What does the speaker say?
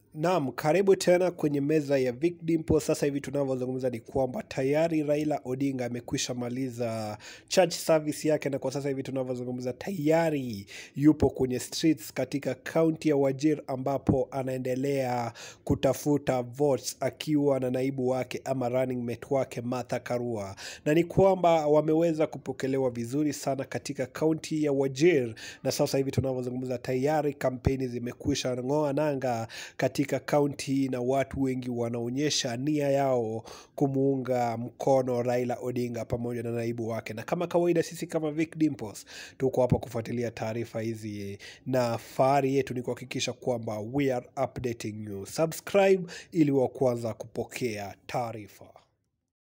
Naam, karibu tena kwenye meza ya Vic Dimpo. Sasa hivi tunavyozungumza ni kwamba tayari Raila Odinga amekwisha maliza church service yake, na kwa sasa hivi tunavyozungumza tayari yupo kwenye streets katika kaunti ya Wajir ambapo anaendelea kutafuta votes akiwa na naibu wake ama running mate wake Martha Karua, na ni kwamba wameweza kupokelewa vizuri sana katika kaunti ya Wajir, na sasa hivi tunavyozungumza tayari kampeni zimekwisha ng'oa nanga katika kaunti na watu wengi wanaonyesha nia yao kumuunga mkono Raila Odinga pamoja na naibu wake, na kama kawaida sisi kama Vic Dimples tuko hapa kufuatilia taarifa hizi, na fahari yetu ni kuhakikisha kwamba we are updating you. Subscribe ili wa kwanza kupokea taarifa.